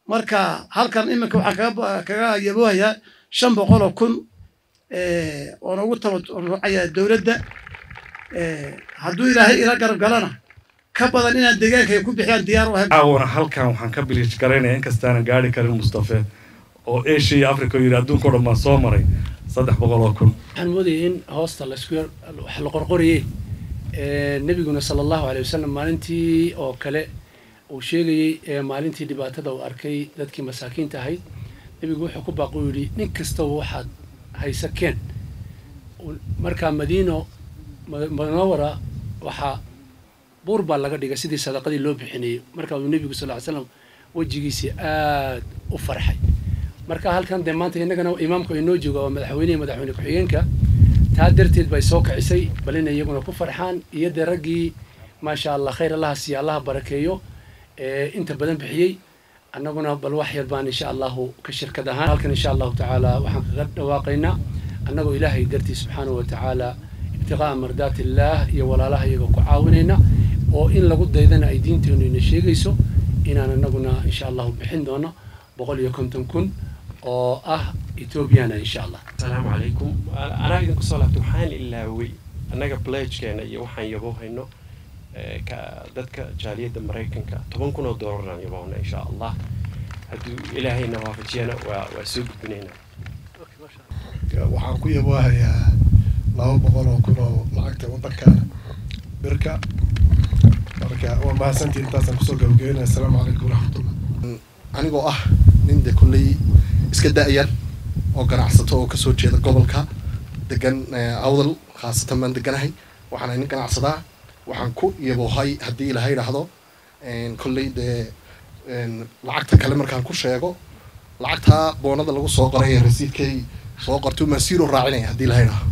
marka halkan iminka waxaan kaga kaga yaboohayaa shan boqol oo kun oona ugu tabarucaya dowladda hadduu ilaahay ila garab galana ka badan inaan deegaankay ku bixiyaan diyaar u ahay caawana halkan waxaan ka biliij garaynaya inkastaanan gaari karin mustafe oo asia iyo africa yidhi adduunka o dhan baan soo maray saddex boqol oo kun waxaan moodayay in hoosta laisku yar wax la qorqorayey nebiguna sala allahu alay wasalam maalintii oo kale uu sheegayey maalintii dhibaatada uu arkay dadkii masaakiinta ahayd nebigu wuxuu ku baaqu yidhi nin kastaba waxaad haysa keen markaa madiino munawara waxaa buur baa laga dhigay sidii sadaqadii loo bixinayay markaa uu nebigu sal ly slam wejigiisii aad u farxay marka halkan dee maanta innagana imaamku inoo jooga waa madaxweynehi madaxweyne ku-xigeenka taa darteed bay soo kicisay bal inay iyaguna ku farxaan iyo dee raggii maasha allah khayr allaha siiya allaha barakeeyo inta badan bixiyey annaguna bal wax yar baan insha allahu ka shirkad ahaan halkan insha allahu tacaala waxaan kaga dhawaaqaynaa annagoo ilaahay dartii subxaanahu wa tacaala ibtiqaa'a mardaat illaah iyo walaalaha iyaga ku caawinayna oo in lagu daydana ay diinteenu ina sheegayso inaan annaguna insha allahu bixin doono boqol iyo konton kun oo ah ethoobiana insha allah asalaamu calaykum anaa idinku soo laabtay waxaan ilaaway annaga pledgekeena iyo waxaan yaboohayno dadka jaaliyadda maraykanka toban kun oo doolaraan yaboona insha allah hadduu ilaahayna waafajiyana waa waa soo gudbinaynaa waxaan ku yaboohayaa laba boqol oo kun oo lacagta waddankaana birka marka waa mahadsantii intaasaan kusoo gabagabeynaya asalaamu calaykum waraxmatullah anigoo ah nin de kolley iska da-yan oo ganacsato oo kasoo jeeda gobolka degan awdal khaasatan baan deganahay waxaan nin ganacsadaa waxaan ku yaboohay haddii ilaha idhaahdo kolley dee lacagta kale markaan ku sheego lacagtaa boonada lagu soo qoray ee rasiidkay soo qorto maan siiro raacinaya haddii ilaha idhaahdo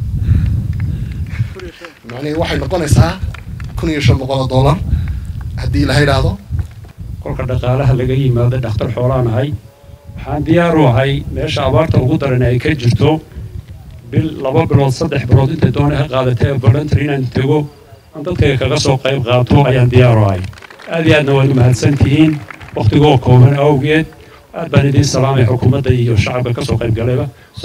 macnihii waxay noqonaysaa kun iyo shan boqol oo dollar haddii ilaha idhaahdo kolka dhaqaalaha laga yimaado dhakhtar xoolaan ahay waxaan diyaar u ahay meesha abaarta ugu daran ay ka jirto bil laba bilood saddex bilood intay doona ha qaadatay voluntar inaan tego aan dadkayga kaga soo qayb qaato ayaan diyaar u ahay aad iyo aadna waad u mahadsan tihiin wakhtigoo kooban awgeed aad baan idiin salaamay xukuumadda iyo shacabka ka soo qayb galayba